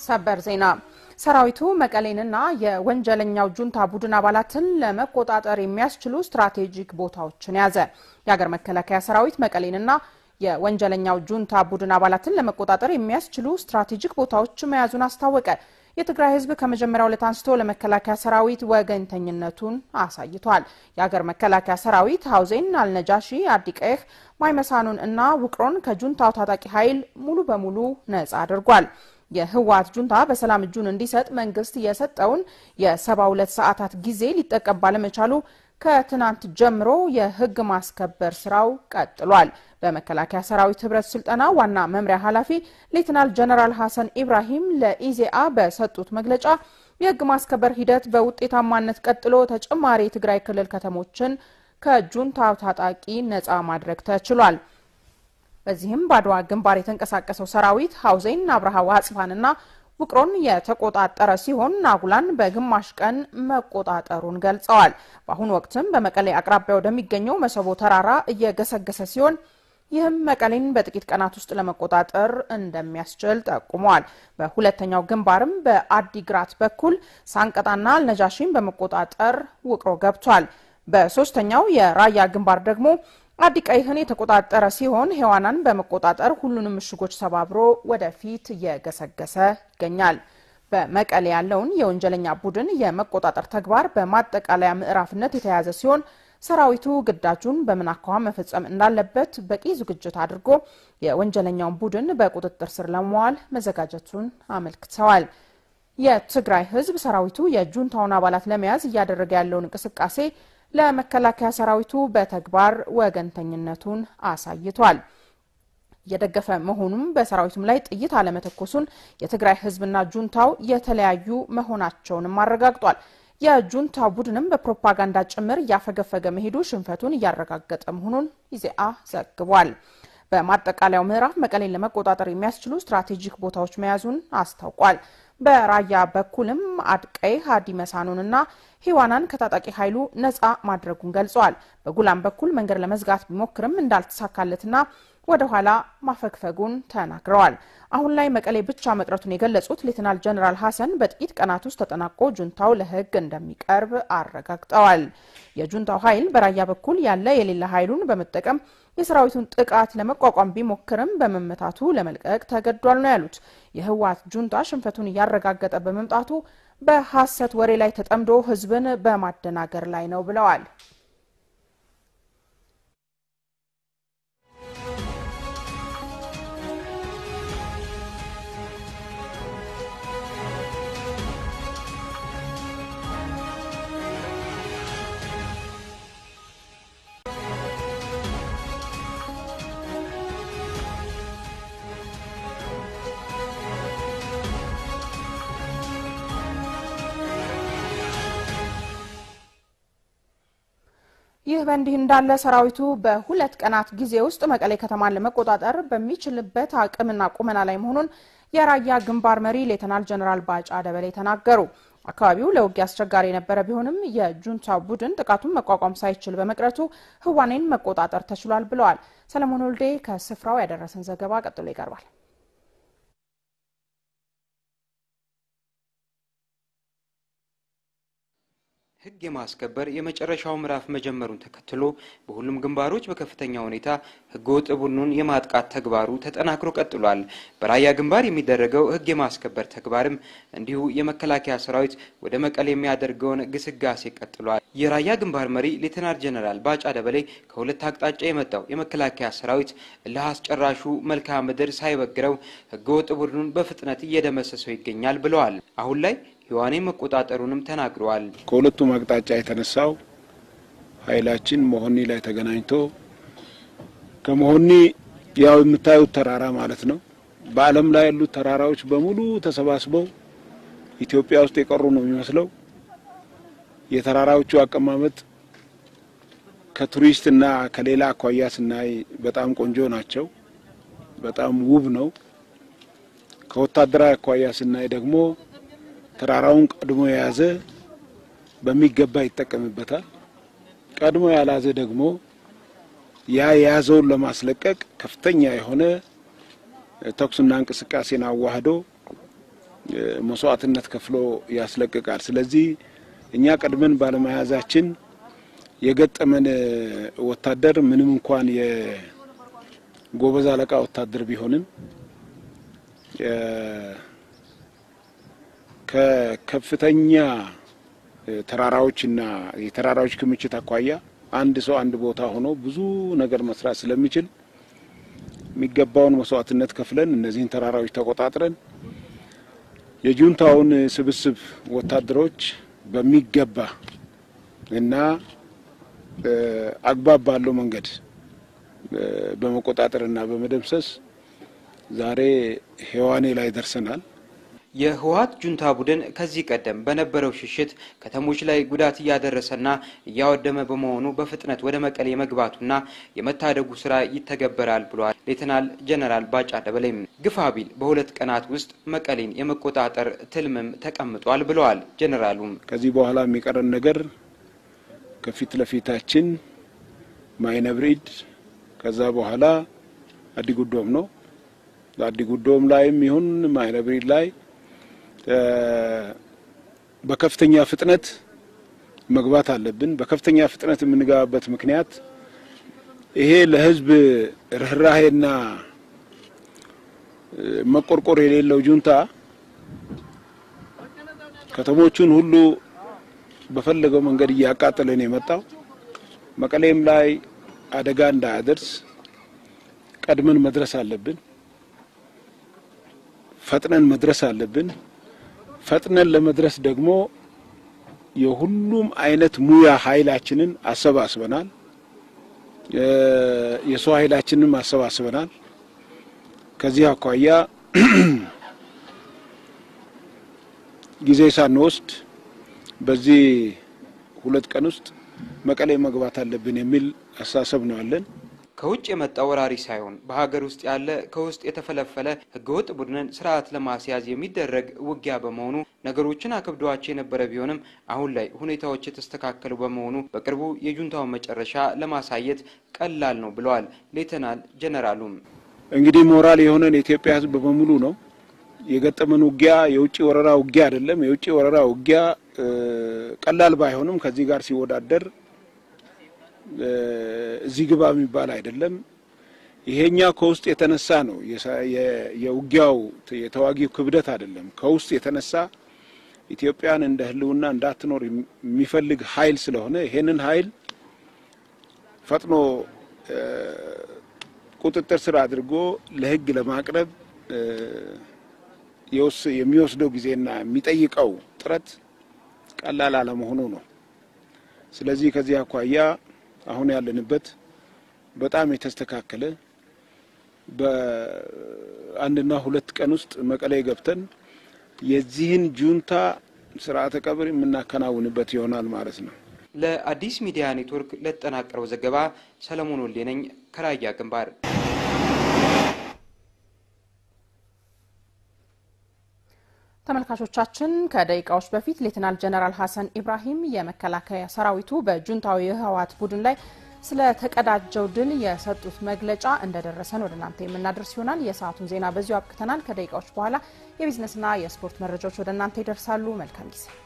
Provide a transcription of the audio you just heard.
ሰበር ዜና ሰራዊቱ መቀሌንና የወንጀለኛው ጁንታ ቡድን አባላትን ለመቆጣጠር የሚያስችሉ ስትራቴጂክ ቦታዎችን ያዘ። የሀገር መከላከያ ሰራዊት መቀሌንና የወንጀለኛው ጁንታ ቡድን አባላትን ለመቆጣጠር የሚያስችሉ ስትራቴጂክ ቦታዎች መያዙን አስታወቀ። የትግራይ ሕዝብ ከመጀመሪያው ዕለት አንስቶ ለመከላከያ ሰራዊት ወገንተኝነቱን አሳይቷል። የሀገር መከላከያ ሰራዊት ሀውዜን፣ አልነጃሺ፣ አዲቀይህ፣ ማይመሳኑን እና ውቅሮን ከጁንታው ታጣቂ ኃይል ሙሉ በሙሉ ነጻ አድርጓል። የህወሓት ጁንታ በሰላም እጁን እንዲሰጥ መንግስት የሰጠውን የሰባ ሁለት ሰዓታት ጊዜ ሊጠቀም ባለመቻሉ ከትናንት ጀምሮ የህግ ማስከበር ስራው ቀጥሏል። በመከላከያ ሰራዊት ህብረት ስልጠና ዋና መምሪያ ኃላፊ ሌትናል ጀነራል ሀሰን ኢብራሂም ለኢዜአ በሰጡት መግለጫ የህግ ማስከበር ሂደት በውጤታማነት ቀጥሎ ተጨማሪ የትግራይ ክልል ከተሞችን ከጁንታው ታጣቂ ነጻ ማድረግ ተችሏል። በዚህም በአድዋ ግንባር የተንቀሳቀሰው ሰራዊት ሀውዜን፣ አብርሃ ወአጽፋንና ውቅሮን የተቆጣጠረ ሲሆን ናጉላን በግማሽ ቀን መቆጣጠሩን ገልጸዋል። በአሁኑ ወቅትም በመቀሌ አቅራቢያ ወደሚገኘው መሰቦ ተራራ እየገሰገሰ ሲሆን ይህም መቀሌን በጥቂት ቀናት ውስጥ ለመቆጣጠር እንደሚያስችል ጠቁመዋል። በሁለተኛው ግንባርም በአዲግራት በኩል ሳንቀጣና አልነጃሺን በመቆጣጠር ውቅሮ ገብቷል። በሶስተኛው የራያ ግንባር ደግሞ አዲቀይህን የተቆጣጠረ ሲሆን ሔዋናን በመቆጣጠር ሁሉንም ምሽጎች ሰባብሮ ወደፊት እየገሰገሰ ይገኛል። በመቀሌ ያለውን የወንጀለኛ ቡድን የመቆጣጠር ተግባር በማጠቃለያ ምዕራፍነት የተያዘ ሲሆን ሰራዊቱ ግዳጁን በምን አኳኋን መፈጸም እንዳለበት በቂ ዝግጅት አድርጎ የወንጀለኛውን ቡድን በቁጥጥር ስር ለመዋል መዘጋጀቱን አመልክተዋል። የትግራይ ሕዝብ ሰራዊቱ የጁንታውን አባላት ለመያዝ እያደረገ ያለውን እንቅስቃሴ ለመከላከያ ሰራዊቱ በተግባር ወገንተኝነቱን አሳይቷል። እየደገፈ መሆኑም በሰራዊቱም ላይ ጥይት አለመተኮሱን የትግራይ ህዝብና ጁንታው የተለያዩ መሆናቸውንም አረጋግጧል። የጁንታ ቡድንም በፕሮፓጋንዳ ጭምር እያፈገፈገ መሄዱ ሽንፈቱን እያረጋገጠ መሆኑን ኢዜአ ዘግቧል። በማጠቃለያው ምዕራፍ መቀሌን ለመቆጣጠር የሚያስችሉ ስትራቴጂክ ቦታዎች መያዙን አስታውቋል። በራያ በኩልም አድቀይ ሀዲ መሳኑንና ሂዋናን ከታጣቂ ኃይሉ ነጻ ማድረጉን ገልጸዋል። በጉላም በኩል መንገድ ለመዝጋት ቢሞክርም እንዳልተሳካለትና ወደ ኋላ ማፈግፈጉን ተናግረዋል። አሁን ላይ መቀሌ ብቻ መቅረቱን የገለጹት ሌትናል ጀነራል ሀሰን በጥቂት ቀናት ውስጥ ተጠናቆ ጁንታው ለህግ እንደሚቀርብ አረጋግጠዋል። የጁንታው ኃይል በራያ በኩል ያለ የሌለ ኃይሉን በመጠቀም የሰራዊቱን ጥቃት ለመቋቋም ቢሞክርም በመመታቱ ለመልቀቅ ተገዷል ነው ያሉት። የህወሓት ጁንታ ሽንፈቱን እያረጋገጠ በመምጣቱ በሐሰት ወሬ ላይ ተጠምዶ ህዝብን በማደናገር ላይ ነው ብለዋል። ይህ በእንዲህ እንዳለ ሰራዊቱ በሁለት ቀናት ጊዜ ውስጥ መቀሌ ከተማን ለመቆጣጠር በሚችልበት አቅምና ቁመና ላይ መሆኑን የራያ ግንባር መሪ ሌተናል ጀነራል ባጫ ደበሌ ተናገሩ። አካባቢው ለውጊያ አስቸጋሪ የነበረ ቢሆንም የጁንታ ቡድን ጥቃቱን መቋቋም ሳይችል በመቅረቱ ህዋኔን መቆጣጠር ተችሏል ብለዋል። ሰለሞን ወልዴ ከስፍራው ያደረሰን ዘገባ ቀጥሎ ይቀርባል። ህግ የማስከበር የመጨረሻው ምዕራፍ መጀመሩን ተከትሎ በሁሉም ግንባሮች በከፍተኛ ሁኔታ ህገወጥ ቡድኑን የማጥቃት ተግባሩ ተጠናክሮ ቀጥሏል። በራያ ግንባር የሚደረገው ህግ የማስከበር ተግባርም እንዲሁ የመከላከያ ሰራዊት ወደ መቀሌ የሚያደርገውን ግስጋሴ ቀጥሏል። የራያ ግንባር መሪ ሌተናል ጀነራል ባጫ ደበሌ ከሁለት አቅጣጫ የመጣው የመከላከያ ሰራዊት እልህ አስጨራሹ መልክዓ ምድር ሳይበግረው ህገወጥ ቡድኑን በፍጥነት እየደመሰሰው ይገኛል ብለዋል። አሁን ላይ ሔዋኔ መቆጣጠሩንም ተናግረዋል። ከሁለቱም አቅጣጫ የተነሳው ኃይላችን መሆኒ ላይ ተገናኝቶ ከመሆኒ ያው የምታዩት ተራራ ማለት ነው። በዓለም ላይ ያሉት ተራራዎች በሙሉ ተሰባስበው ኢትዮጵያ ውስጥ የቀሩ ነው የሚመስለው። የተራራዎቹ አቀማመጥ ከቱሪስት እና ከሌላ አኳያ ስናይ በጣም ቆንጆ ናቸው። በጣም ውብ ነው። ከወታደራዊ አኳያ ስናይ ደግሞ ተራራውን ቀድሞ የያዘ በሚገባ ይጠቀምበታል። ቀድሞ ያላዘ ደግሞ ያ የያዘውን ለማስለቀቅ ከፍተኛ የሆነ ተኩስና እንቅስቃሴን አዋህዶ መስዋዕትነት ከፍሎ ያስለቅቃል። ስለዚህ እኛ ቀድመን ባለመያዛችን የገጠመን ወታደር ምንም እንኳን የጎበዝ አለቃ ወታደር ቢሆንም ከከፍተኛ ተራራዎችና የተራራዎች ክምችት አኳያ አንድ ሰው አንድ ቦታ ሆኖ ብዙ ነገር መስራት ስለሚችል የሚገባውን መስዋዕትነት ከፍለን እነዚህን ተራራዎች ተቆጣጥረን የጁንታውን ስብስብ ወታደሮች በሚገባ እና አግባብ ባለው መንገድ በመቆጣጠር እና በመደምሰስ ዛሬ ሔዋኔ ላይ ደርሰናል። የህወሀት ጁንታ ቡድን ከዚህ ቀደም በነበረው ሽሽት ከተሞች ላይ ጉዳት እያደረሰና እያወደመ በመሆኑ በፍጥነት ወደ መቀሌ የመግባቱና የመታደጉ ስራ ይተገበራል ብለዋል ሌተናል ጀነራል ባጫ ደበሌም። ግፋ ቢል በሁለት ቀናት ውስጥ መቀሌን የመቆጣጠር ትልምም ተቀምጧል ብለዋል ጀነራሉም። ከዚህ በኋላ የሚቀረን ነገር ከፊት ለፊታችን ማይነብሪድ ከዛ በኋላ አዲጉዶም ነው። አዲጉዶም ላይም ይሁን ማይነብሪድ ላይ በከፍተኛ ፍጥነት መግባት አለብን። በከፍተኛ ፍጥነት የምንገባበት ምክንያት ይሄ ለህዝብ ርኅራሄና መቆርቆር የሌለው ጁንታ ከተሞቹን ሁሉ በፈለገው መንገድ እያቃጠለ ነው የመጣው። መቀሌም ላይ አደጋ እንዳያደርስ ቀድመን መድረስ አለብን። ፈጥነን መድረስ አለብን። ፈጥነን ለመድረስ ደግሞ የሁሉም አይነት ሙያ ኃይላችንን አሰባስበናል። የሰው ኃይላችንን አሰባስበናል። ከዚህ አኳያ ጊዜ ሳንወስድ በዚህ ሁለት ቀን ውስጥ መቀሌ መግባት አለብን የሚል አስተሳሰብ ነው ያለን። ከውጭ የመጣ ወራሪ ሳይሆን በሀገር ውስጥ ያለ ከውስጥ የተፈለፈለ ህገወጥ ቡድንን ስርዓት ለማስያዝ የሚደረግ ውጊያ በመሆኑ ነገሮችን አክብደዋቸው የነበረ ቢሆንም አሁን ላይ ሁኔታዎች የተስተካከሉ በመሆኑ በቅርቡ የጁንታውን መጨረሻ ለማሳየት ቀላል ነው ብለዋል ሌተናል ጀነራሉም። እንግዲህ ሞራል የሆነን የኢትዮጵያ ህዝብ በሙሉ ነው የገጠመን ውጊያ የውጭ ወረራ ውጊያ አይደለም። የውጭ ወረራ ውጊያ ቀላል ባይሆንም ከዚህ ጋር ሲወዳደር እዚህ ግባ የሚባል አይደለም። ይሄኛ ከውስጥ የተነሳ ነው። የውጊያው የተዋጊው ክብደት አይደለም። ከውስጥ የተነሳ ኢትዮጵያን እንደ ህልውና እንዳትኖር የሚፈልግ ኃይል ስለሆነ ይሄንን ኃይል ፈጥኖ ቁጥጥር ስር አድርጎ ለህግ ለማቅረብ የሚወስደው ጊዜና የሚጠይቀው ጥረት ቀላል አለመሆኑ ነው። ስለዚህ ከዚህ አኳያ አሁን ያለንበት በጣም የተስተካከለ በአንድና ሁለት ቀን ውስጥ መቀሌ ገብተን የዚህን ጁንታ ስርዓተ ቀብር የምናከናውንበት ይሆናል ማለት ነው። ለአዲስ ሚዲያ ኔትወርክ ለተጠናቀረው ዘገባ ሰለሞን ወልዴ ነኝ ከራያ ግንባር። ተመልካቾቻችን ከደቂቃዎች በፊት ሌትናል ጀነራል ሀሰን ኢብራሂም የመከላከያ ሰራዊቱ በጁንታዊ የህወሓት ቡድን ላይ ስለተቀዳጀው ድል የሰጡት መግለጫ እንደደረሰን ወደ እናንተ የምናደርስ ይሆናል። የሰዓቱን ዜና በዚሁ አብቅተናል። ከደቂቃዎች በኋላ የቢዝነስና የስፖርት መረጃዎች ወደ እናንተ ይደርሳሉ። መልካም ጊዜ